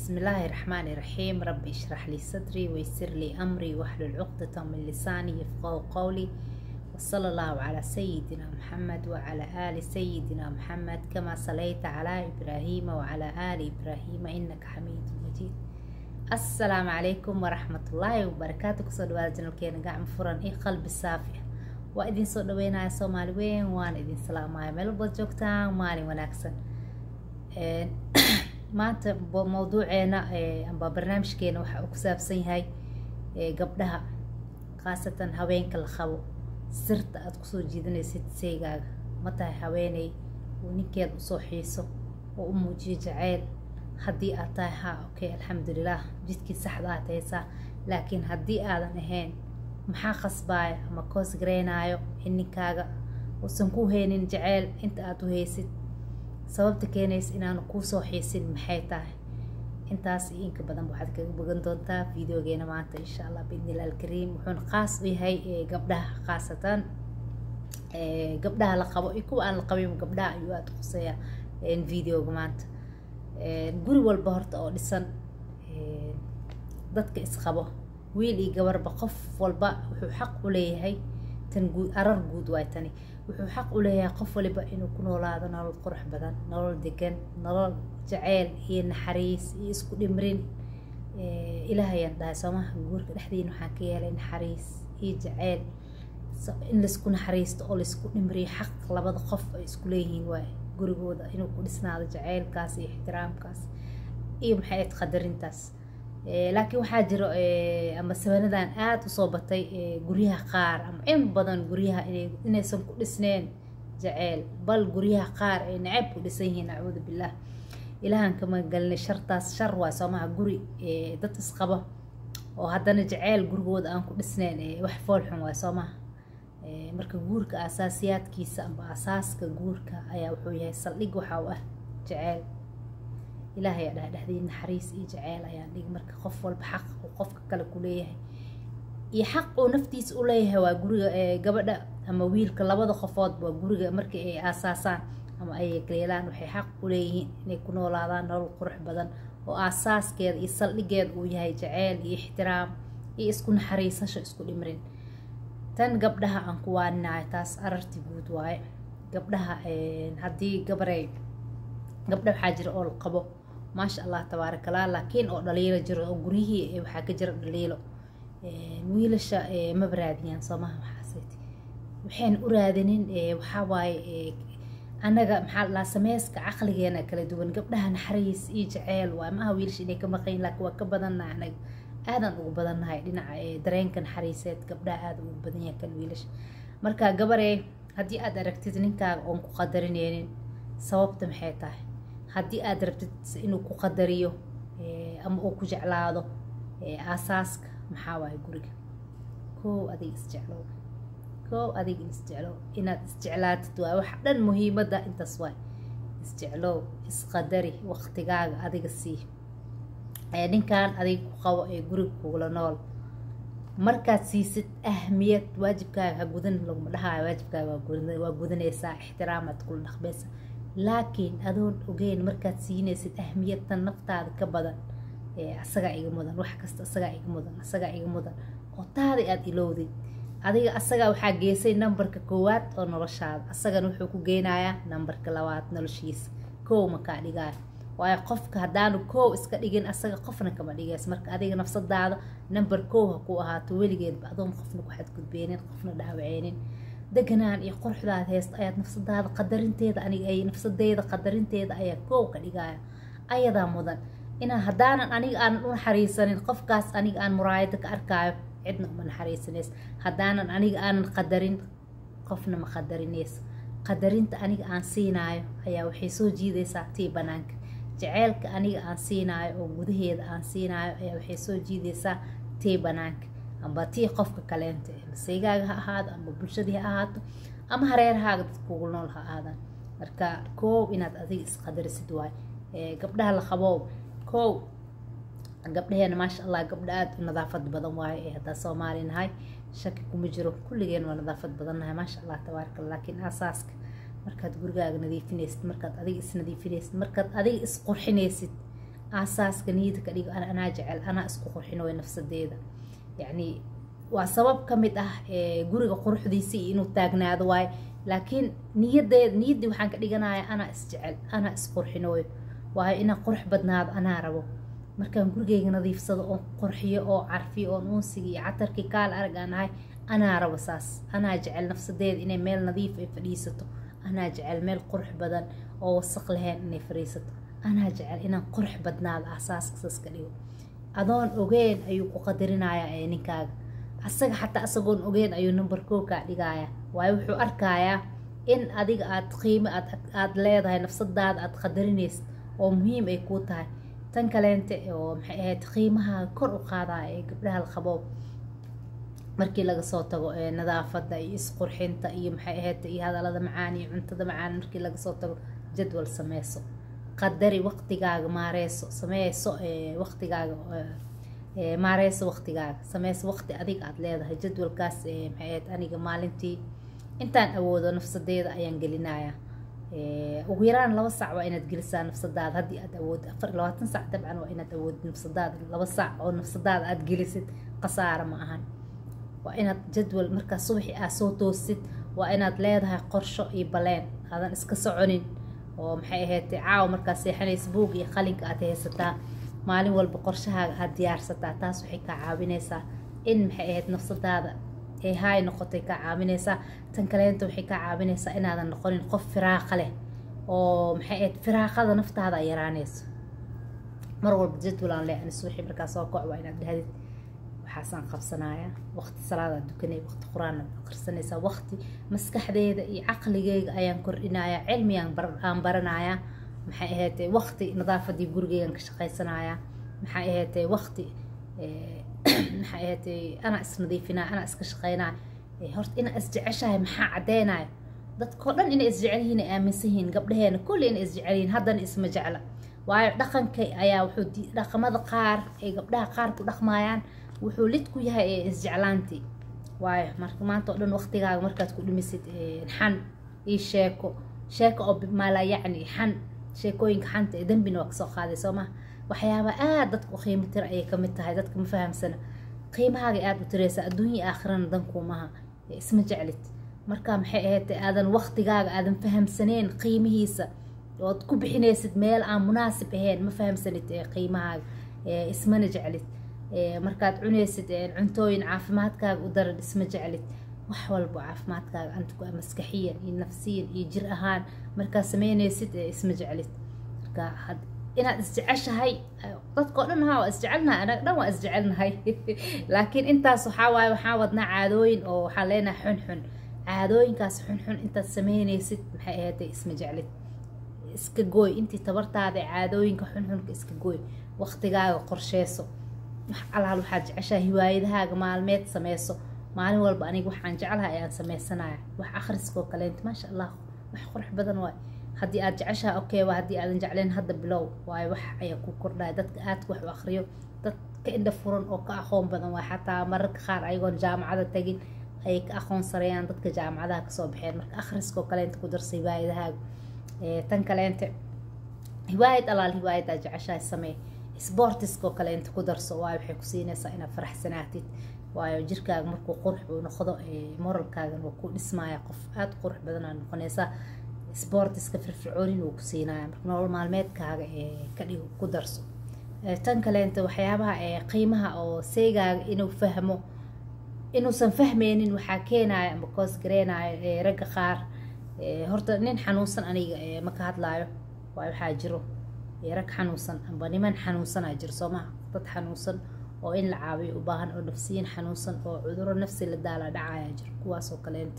بسم الله الرحمن الرحيم رب اشرح لي صدري ويسر لي أمري واحلل عقدة من لساني يفقه قولي وصلى الله على سيدنا محمد وعلى آل سيدنا محمد كما صليت على إبراهيم وعلى آل إبراهيم إنك حميد مجيد السلام عليكم ورحمة الله وبركاته كسو دواada janalkeena gacmo furan iyo qalbi saafi waa idin soo dhaweynaya soomaali weyn waan idin salaamaya meel walbaad joogtaan maalin wanaagsan maanta mawduuceena amba barnaamijkeena waxa uu ku saabsan yahay gabdhaha khaasatan haweenka la qabo sirta aada kusoo jiidanaysid seygaaga ma tahay haweeney uu ninkeed usoo xiiso oo u muujiyo jaceyl haddii aad tahay ha okay alxamdulilah jidkii saxda aad haysaa laakiin haddii aadan ahayn maxaa qasbaaya ama koos gareynaayo in ninkaaga uusan ku haynin jaceyl inta aada u haysid sababta keenaysa inaanu kuusoo xiisin maxay tahay intaas iyo inka badan waxaad kaga bogan doontaa videogeena maanta insha allah biidnillah alkariim wuxuuna qaas u yahay gabdhaha khaasatan gabdhaha la qabo iyo kuwa aan la qabin gabdhaha ayuu aada quseeya videoga maanta guri walba horta oo dhisan dadka isqabo wiil iyo gabarba qof walba wuxuu xaq u leeyahay tan guud arar guud waay tani wuxuu xaq u leeyahay qof waliba inuu ku noolaado nolol qurux badan nolol degan nolol jaceyl iyo naxariis iyo isku dhimrin ilaahayaan dhahay soomaha guurka dhexdiina waxaan ka yeelay naxariis iyo jaceyl in laisku naxariisto oo laisku dhimriyo xaq labada qof ay isku leeyihiin waay gurigooda inuu ku dhisnaado jaceylkaas iyo ixtiraamkaas iyo maxay ayd qadarintaas laakiin waxaa jiro ama sabanadan aada usoo batay guryaha qaar ama in badan guryaha inaysan ku dhisneen jaceyl bal guryaha qaar ay nacab ku dhisan yihiin acuudu billaah ilaahan kama galinay shartaas shar waay soomaha guri dad isqabo oo haddana jaceyl gurigooda aan ku dhisneyn wax foolxun waay soomaha marka guurka asaasiyaadkiisa amba asaaska guurka ayaa wuxuu yahay saldhig waxa u ah jaceyl ilaahay aa dhaha dhexdii naxariis iyo jaceyl ayaan dhigi marka qof walba xaq uu qofka kale ku leeyahay iyo xaq uu naftiisa u leeyahay waa guriga gabadha ama wiilka labada qofood waa guriga markii ay aasaasaan ama ay galeelaan waxay xaq u leeyihiin inay ku noolaadaan nolol qurux badan oo aasaaskeeda iyo saldhigeeda uu yahay jaceyl iyo ixtiraam iyo isku naxariisasho isku dhimrin tan gabdhaha aan ku waaninayo taas ararti guud waaye gabdhaha haddii gabarey gabdha waxaa jira oo la qabo maasha allah tabaarakallah laakiin oo dhaliilo jiro oo guryihii waxaa ka jira dhaliilo wiilasha maba raadiyaan soomaha maxaaseeti waxayna u raadinin waxaa waaye annaga maxaa ladhahaa sameyska caqligeena kala duwan gabdhaha naxariis iyo jaceyl waa maaha wiilasha inay ka maqayin laakiin waa ka badannaha anaga aadan ugu badannahay dhinaca dareenka naxariiseed gabdhaha aada ugu badan yahay kan wiilasha marka gabarey haddii aad aragtid ninkaaga oon ku qadarineynin sababta maxay tahay haddii aad rabtid inuu ku qadariyo ama uu ku jeclaado aasaaska maxaa waaye guriga koow adiga isjeclow koow adiga isjeclow inaad isjeclaatid waa wax dhan muhiimadda intaas waay isjeclow isqadari waqtigaaga adiga sii ninkan adiga ku qabo ee guriga kugula nool markaad siisid ahmiyad waajibkaaga ha gudan laguma dhahayo waajibkaaga waa gudanaysaa ixtiraamaad kula dhaqmaysa laakiin adoon ogeyn markaad siinaysid ahmiyadtan naftaada ka badan asagaa iga mudan wax kasta asagaa iga mudan asagaa iga mudan oo taada aada ilowdid adiga asagaa waxaa geysay nambarka koowaad oo noloshaada asagana wuxuu ku geynayaa nambarka labaad noloshiisa koow makaa dhigaayo waayo qofka haddaanu koow iska dhigin asaga qofna kama dhigays marka adiga nafsadaada namber koow ha ku ahaato weligeedba adoon qofna ku xadgudbeynin qofna dhaawaceynin deganaan iyo quruxdaad heysta ayaad nafsadaada qadarinteeda aniga ay nafsadeyda qadarinteeda ayaa koow ka dhigaya ayadaa mudan inaa haddaanan aniga aanan u naxariisanin qofkaas aniga aan muraayada ka arkaayo cidna uma naxariisanays haddaanan aniga aanan qadarin qofna ma qadarinayso qadarinta aniga aan siinaayo ayaa waxay soo jiidaysaa tii banaanka jaceylka aniga aan siinaayo oo gudaheeda aan siinaayo ayaa waxay soo jiidaysaa tii banaanka amba tii qofka kaleenta maseygaaga ha ahaado ama bulshadii ha ahaato ama hareerahaaga dad kugu nool ha ahaadaan marka koow inaad adiga isqadarisid waay gabdhaha la qaboow koow gabdhaheena maasha allah gabdha aada u nadaafad badan waaye ee haddaa soomaali nahay shaki kuma jiro kulligeen waa nadaafad badan nahay maasha allah tabaaraka laakiin aasaaska markaad gurigaaga nadiifinaysid markaad adiga isnadiifinaysid markaad adiga isqurxinaysid aasaaska niyada ka dhigo anaa jecel anaa isku qurxinooyo nafsadeeda yacni waa sabab ka mid ah guriga quruxdiisii inuu taagnaado waayo laakiin niyadeed niyaddii waxaan ka dhiganaya anaa isjecel anaa isqurxinooyo waayo inaan qurux badnaado anaa rabo markaan gurigeyga nadiifsado oon qurxiyo oo carfiyo oon uunsigii iyo catarkii kaal arag aan ahay anaa rabo saas anaa jecel nafsadeeda inay meel nadiif ay fadhiisato anaa jecel meel qurux badan oo wasaq lahayn inay fadhiisato anaa jecel inaan qurux badnaado aasaaska saas ka dhigo adoon ogeen ayuu ku qadarinayaa ee ninkaaga asaga xataa asagoon ogeen ayuu number koo kaa dhigayaa waayo wuxuu arkayaa in adiga aad qiimo aad leedahay nafsadaada aad qadarinaysid oo muhiim ay kuu tahay tan kaleente oo maxay ahayd qiimaha kor u qaadaya ee gabdhaha la qabo markii laga soo tago nadaafada iyo isqurxinta iyo maxay ahayd iyo hadalada macaan iyo cuntada macaan markii laga soo tago jadwal sameyso qadari waqtigaaga maareyso sameyso waqtigaaga maareyso waqtigaaga sameyso waqti adiga aada leedahay jadwalkaas maxay ahayd aniga maalintii intaan awoodo nafsadeeda ayaan gelinayaa ugu yaraan laba sac waa inaad gelisaa nafsadaada haddii aad awoodid afar labaatan sac dabcan waa inaad awoodid nafsadaada laba sac oo nafsadaada aada gelisid khasaara ma ahan waa inaad jadwal markaa subaxii aad soo toosid waa inaad leedahay qorsho iyo baleen aadan iska soconin oo maxay ahayd caawa markaa seexanaysa buug iyo qalinka aad haysataa maalin walba qorshahaaga aada diyaarsataa taas waxay kaa caawinaysaa in maxay ahayd nafsadaada ay haay noqotay kaa caawinaysaa tan kaleenta waxay kaa caawinaysaa inaadan noqonin qof firaaqa leh oo maxay ahayd firaaqada naftaada ay yaraanayso mar walba jadwalaan leh anis wixii markaa soo koc waa inaad dhahdid waxaasaan qabsanayaa waqti salaada dukanay waqti qur-aan akhrisanaysaa waqti maskaxdeeda iyo caqligeyga ayaan kordhinayaa cilmigaan aan baranayaa maxay ahayd waqti nadaafadii gurigeygan ka shaqaysanayaa maxay ahayd waqti maxay ahayd anaa isnadiifinaa anaa iska shaqaynaa horta inaa isjeceshahay maxaa caddeynayo dadkao dhan inay isjecel yihiin ay aaminsan yihiin gabdhaheena kulli inay isjecel yihiin haddana isma jecla waayo dhaqanka ayaa wuxuu dhaqamada qaar ay gabdhaha qaar ku dhaqmaayaan wuxuu lid ku yahay ee isjeclaantii waayo marka maanta oo dhan waqtigaaga markaad ku dhimisid xan iyo sheeko sheeko oo maala yacni xan sheekooyinka xanta ee dembina waa kasoo qaaday soo maha waxyaaba aada dadka u qiimo tira ayay kamid tahay dadka ma fahamsana qiimahaaga aada u tiraysa adduunya aakhirana dankuumaha isma jeclid marka maxay ahayd aadan waqtigaaga aadan fahamsaneen qiimihiisa ood ku bixinaysid meel aan munaasib ahayn ma fahamsanid qiimahaaga ismana jeclid markaad cunaysid cuntooyin caafimaadkaaga u daran isma jeclid wax walbo caafimaadkaaga antaku maskaxiyan iyo nafsiyan iyo jir ahaan markaad sameynaysid isma jeclid marka inaad isjeceshahay dadkao dhan haa waa isjecelnahay anaga dhan waa isjecelnahay laakiin intaas waxaa waaye waxaa wadnaa caadooyin oo waxaa leenahay xunxun caadooyinkaas xunxun intaad sameynaysid maxay ahaatay isma jeclid iska gooy intii tabartaada caadooyinka xunxunka iska gooy waqtigaaga qorsheyso wax alaal waxaad jeceshahay hiwaayadahaaga maalmeed sameyso maalin walba aniga waxaan jeclahay ayaan sameysanaya wax akhriskoo kaleenta maasha allah wax qurux badan waay haddii aad jeceshaha okay waa haddii aadan jecleen hadda bilow waayo wax ayaa ku kordhaya dadka aadka wax u akhriyo dad ka indha furan oo ka aqoon badan waa xataa mararka qaar ayagoon jaamacada tagin ayay ka aqoon sarayaan dadka jaamacadaha kasoo baxeen marka akhriskoo kaleenta ku darsa hiwaayadahaaga tan kaleente hiwaayad alaal hiwaayad aad jeceshahay samee sportiskoo kaleenta ku darso waayo waxay ku siinaysaa inaad faraxsanaatid waayo jirkaaga markuu qurux uu noqdo moralkaagan waa ku dhismaya qof aada qurux badan aad noqonaysaa sportiska firfircoonin uu ku siinaya marka nolol maalmeedkaaga ka dhigo ku darso tan kaleenta waxyaabaha qiimaha oo seygaaga inuu fahmo inuusan fahmeynin waxaa keenaya ama koos gareynayo ragga qaar horta nin xanuunsan aniga ma ka hadlaayo waayo waxaa jiro rag xanuunsan amba niman xanuunsanaa jiro soo maha dad xanuunsan oo in la caawiyo u baahan oo nafsiyin xanuunsan oo cuduro nafsi la daala dhacaya jiro kuwaasoo kaleente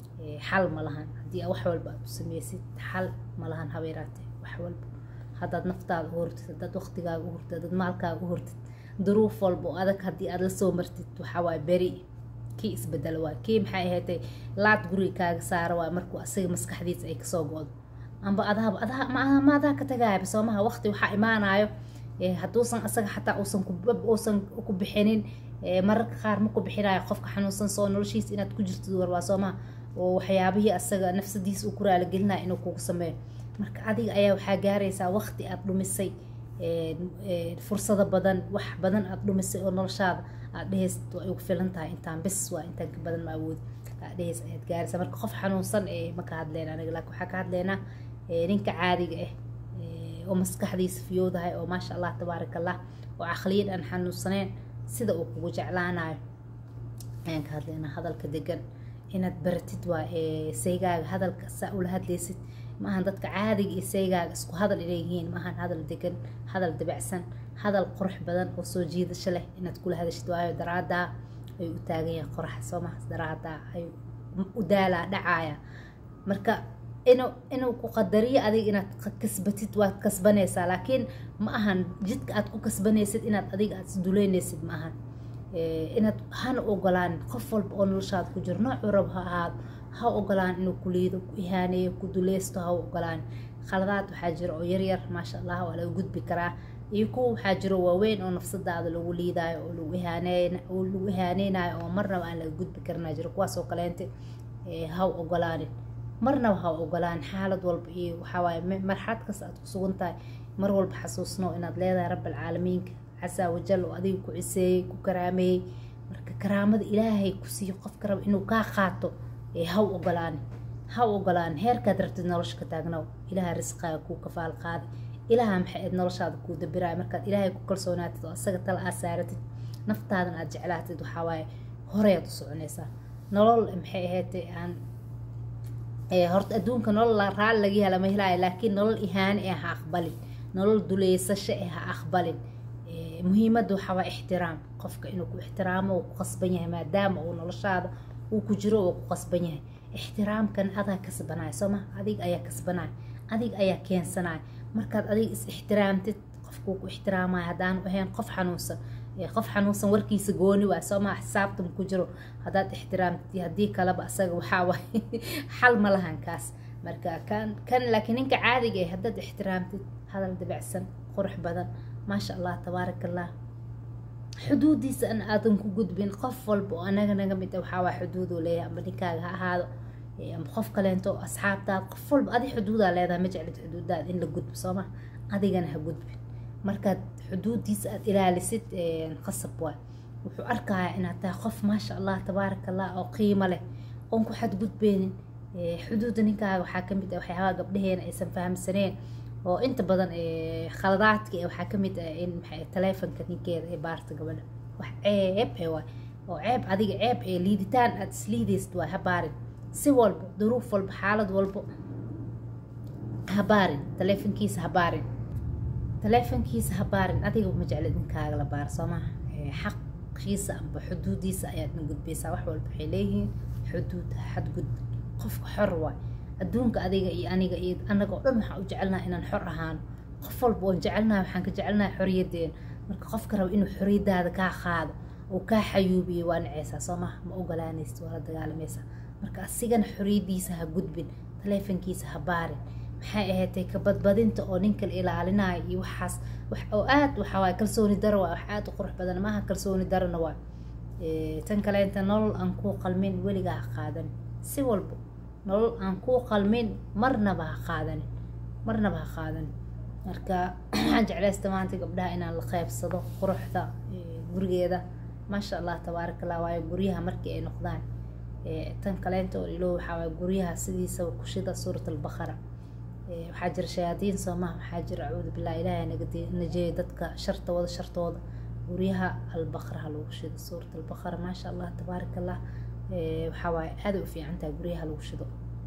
xal ma lahan haddii wax walba aad u sameysid xal ma lahan habeeraate wax walba haddaad naftaada u hortid haddaad waqtigaaga u hortid haddaad maalkaaga u hortid duruuf walba oo adag haddii aad la soo martid waxaa waay beri kii isbedelo waay kii maxay ahaatay laad guriga kaaga saara waay markuu asaga maskaxdiisa ay kasoo go-do amba adaaba adaa ma adaa ka tagaayaba soomaha waqti waxaa imaanayo hadduusan asaga xataa uusan uusan ku bixinin mararka qaar ma ku bixinayo qofka xanuunsan soo noloshiisa inaad ku jirtid warwaa soomaha oo waxyaabihii asaga nafsadiisa uu ku raaligelinaya inuu kugu sameeyo marka adiga ayaa waxaa gaaraysaa waqti aad dhumisay fursado badan wax badan aada dhumisay oo noloshaada aad dhehaysid waa igu filan tahay intaan bis waa intaan ka badan ma awoodi aad dhehays ayaad gaaraysaa marka qof xanuunsan ma ka hadleyna aniga laakiin waxaa ka hadleynaa ninka caadiga ah oo maskaxdiisa fiyoodahay oo maasha allah tabaaraka allah oo caqliyan aan xanuunsaneen sida uu kugu jeclaanayo ayaan ka hadlaynaa hadalka degan inaad baratid waa saygaaga hadalka saa ula hadlaysid maahan dadka caadiga iyo saygaaga isku hadal inay yihiin maahan hadal degan hadal dabacsan hadal qurux badan oo soo jiidasho leh inaad kula hadashid waayo daraadaa ayuu u taagan yahay qoraxa soo maha daraadaa ayuu u daalaa dhacaaya marka inuu inuu ku qadariyo adiga inaad kasbatid waad kasbanaysaa laakiin ma ahan jidka aad ku kasbanaysid inaad adiga aad isduleynaysid ma ahan inaad hana ogolaan qof walba oo noloshaada ku jiro noocuu rab ha ahaado ha ogolaan inuu ku liido ku ihaaneeyo ku duleysto ha ogolaan khaladaad waxaa jira oo yaryar maasha allah waa laga gudbi karaa iyo kuwa waxaa jiro waaweyn oo nafsadaada lagu liidaayo oo lagu ihaaneyn oo lagu ihaaneynayo oo marnaba aan laga gudbi karinaa jiro kuwaas oo kaleente ha ogolaanin marnaba ha ogolaan xaalad walba iyo waxawaaye marxalad kasta aad ku sugan tahay mar walba xasuusno inaad leedahay rabbalcaalamiinka casaa wajal oo adiga ku ciseeyey ku karaameeyey marka karaamada ilaahay ku siiyo qofka raba inuu kaa qaato haw ogolaan ha ogolaan heerkaad rabtid nolosha ka taagnaw ilaaha risqaaga kuu kafaal qaaday ilaaha maxay aad noloshaada kuu dabiraay markaad ilaahay ku kalsoonaatid oo asaga tala aad saaratid naftaadan aad jeclaatid waxawaaye horeyaad u soconaysaa nolol maxay ahaydee aan horta adduunka nolol raalli laga hela ma helaayo laakiin nolol ihaane ee ha aqbalin nolol duleysasho ee ha aqbalin muhiimadda waxaa waa ixtiraam qofka inuu ku ixtiraamo uu ku qasban yahay maadaama uu noloshaada uu ku jiro uu ku qasban yahay ixtiraamkan adaa kasbanaya soo ma adiga ayaa kasbanaya adiga ayaa keensanaya markaad adiga is ixtiraamtid qofkuu ku ixtiraamaya haddaanu ahayn qof xanuunsan qof xanuunsan warkiisa gooni waay soo maa xisaabtan ku jiro haddaad ixtiraamtid haddii kaleba asaga waxaa waay xal ma lahan kaas marka kan kan laakiin ninka caadiga ah haddaad ixtiraamtid hadal dabacsan qurux badan maasha allah tabaaraka allah xuduudiisa an aadan ku gudbin qof walba oo anaga naga mid waxaa waa xuduuduu leeyahay amba ninkaaga ha ahaado amba qof kaleento asxaabtaada qof walba adi xuduudaa leedahay ma jeclid xuduudaada in la gudbo sooma adigana ha gudbin markaad xuduudiisa aad ilaalisid qasab waay wuxuu arkayaa inaad tahay qof maasha allah tabaaraka allah oo qiimo leh oon ku xadgudbeynin xuduudda ninkaaga waxaa kamid ah waxyaabaha gabdhaheena aysan fahamsaneen oo inta badan khaladaadka waxaa kamid ah in taleefonka ninkeeda ee baarta gabadha wax ceeb ee waay oo ceeb adiga ceeb ee liiditaan aada isliidaysid waay ha baarin si walba duruuf walba xaalad walba ha baarin taleefonkiisa ha baarin taleefonkiisa ha baarin adiga ma jeclid ninkaaga la baar soo maha xaqiisa amba xuduudiisa ayaadna gudbaysaa wax walba waxay leeyihiin xuduud xadgudbin qofka xor waay adduunka adiga iyo aniga iyo anaga oo dhan waxaan u jecelnaha inaan xor ahaano qof walba oon jecelnaha waxaan ka jecelnaha xoriyaddeena marka qofka raba inuu xoriyadaada kaa qaado oo kaa xayuubiyo waa naceysaa soo maha ma ogolaanaysid waa la dagaalamaysaa marka asigana xoriyadiisa ha gudbin taleefonkiisa ha baarin maxay ahaydtay ka badbadinta oo ninka la ilaalinayo iyo waxaas wax oo aad waxa waay kalsooni daro waa wax aad u qurux badan maaha kalsooni darona waa tan kaleenta nolol aan kuu qalmin weligaa ha qaadanin si walba nolol aan kuu qalmin marnaba ha qaadanin marnaba ha qaadanin marka waxaan jeclaysta maanta gabdhaha inaan la qeybsado quruxda gurigeeda maasha allah tabaaraka allah waayo guryaha markii ay noqdaan tan kaleenta oo ilo waxaa waay guryaha sidiisaba kushida suurat albaqara waxaa jira shayaadiin soomaha waxaa jira acuudu billah ilaahay naganajeeyo dadka sharta wada shartooda guryaha albaqra ha lagu shido suurat albaqara maasha allah tabaaraka allah waxaa waaye aaday u fiican tahay guryaha lagu shido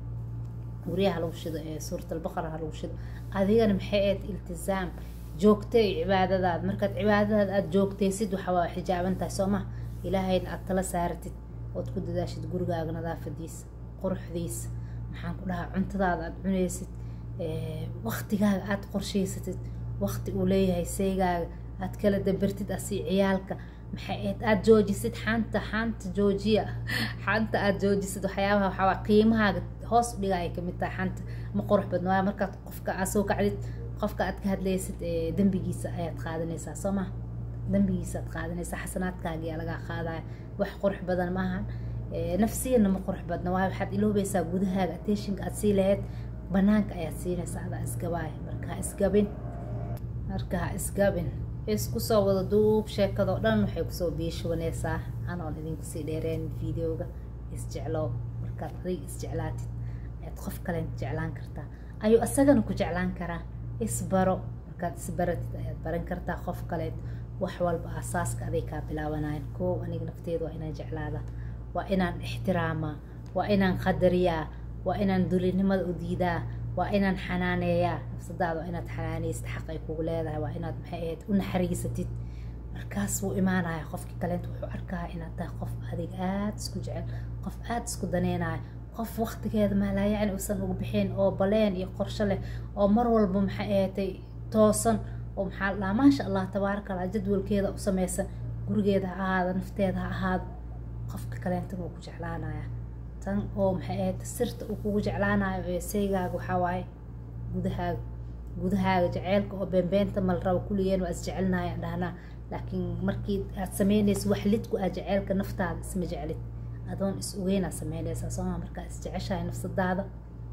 guryaha lagu shido ee suurat albaqara ha lagu shido adigana maxay ahayd iltizaam joogtay cibaadadaad markaad cibaadadaad aada joogtaysid waxaa waa xijaaban tahay soo maha ilaahayna aada tala saaratid ood ku dadaashid gurigaaga nadaafadiisa quruxdiisa maxaan ku dhahaa cuntadaada aada cunaysid waktigaaga aada qorshaysatid wakti uu leeyahay seygaaga aada kala dabartid asi ciyaalka maxay ahayd aada joojisid xaanta xaanta joojiya xaanta aada joojisid waxyaabaha waxaa qiimahaaga hoos u dhiga ay kamid tahay xaanta ma qurux badna waayo markaad qofka aad soo kacdid qofka aad ka hadlaysid dembigiisa ayaad qaadanaysaa soo maha dembigiisa aad qaadanaysaa xasanaadkaaga ayaa lagaa qaadaya wax qurux badan maahan nafsiyana ma qurux badna waayo waxaad iloobaysaa gudahaaga attentionka aad sii lahayd banaanka ayaad siinaysaa adaa isgabaaya marka ha isgabin marka ha isgabin isku soo wada duub sheekadoo dhan waxay kusoo biishubanaysaa anoon idinku sii dheereen videoga isjeclow markaad adig isjeclaatid ayaad qof kalen jeclaan kartaa ayuu asagana ku jeclaan karaa isbaro markaad isbaratid ayaad baran kartaa qof kaleed wax walba asaaska aday kaa bilaabanayan koow aniga nafteeda waa inaan jeclaada waa inaan ixtiraamaa waa inaan qadariyaa waa inaan dulinimada u diidaa waa inaan xanaaneeyaa nafsadaada waa inaad xanaaneysid xaq ay kugu leedahay waa inaad maxay ahayd u naxariisatid markaas wuu imaanaya qofkii kaleenta wuxuu arkaa inaad tahay qof adig aada isku jecel qof aada isku daneynayo qof waqtigeeda maalaayacni uusan ugu bixin oo baleen iyo qorsho leh oo mar walba maxay ahaatay toosan oo maxaa la dhahaa maasha allah tabaaraka allah jadwalkeeda u sameysan gurigeeda ha ahaado nafteeda ha ahaado qofka kaleentana wuu ku jeclaanaya tan oo maxay ahayd sirta uu kugu jeclaanayo ee seygaaga waxaa waaye gudahaaga gudahaaga jaceylka oo beenbeenta mal rabo kulligeen waa isjecelnaya dhahnaa laakiin markii aad sameynaysa wax lidku ah jaceylka naftaada isma jeclid adoon is ogeynaad sameynaysaa sooma markaa isjeceshahay nafsadaada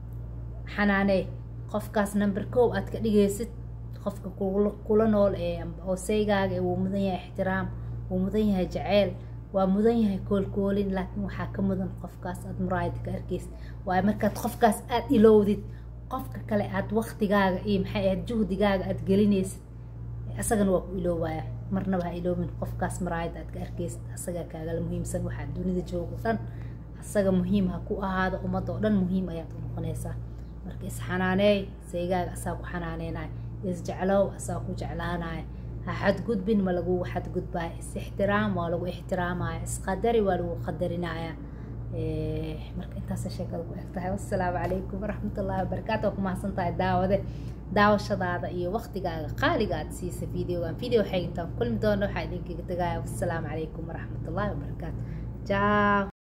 xanaanee qofkaas number kow aad ka dhigaysid qofka kula nool ee oo seygaaga wuu mudan yahay ixtiraam wuu mudan yahay jaceyl waa mudan yahay koolkoolin laakiin waxaa ka mudan qofkaas aad muraayada ka arkeysid waayo markaad qofkaas aada ilowdid qofka kale aad waktigaaga iyo maxay ahayd juhdigaaga aad gelinaysid asagana waa ku iloowaya marnaba ha iloobin qofkaas maraayada aad ka arkeysid asagaa kaagala muhiimsan waxaa dunida joogo dhan asaga muhiim ha ku ahaado ummadda oo dhan muhiim ayaad u noqonaysaa marka isxanaaneey seygaaga asaa ku xanaaneynaya isjeclow asaa ku jeclaanaya ha xadgudbin ma lagugu xadgudbaya is ixtiraam waa lagu ixtiraamaya isqadari waa lagu qadarinaya marka intaasa sheekada ku eg tahay wassalaamu calaykum waraxmatullaahi wabarakaatu waa ku mahadsan tahay daawade daawashadaada iyo waqtigaaga qaaliga aad siisa videogan video xegintaan kulmi doona waxaa idinkaga tegaya wassalaamu calaykum waraxmatullaahi wabarakaatu jaa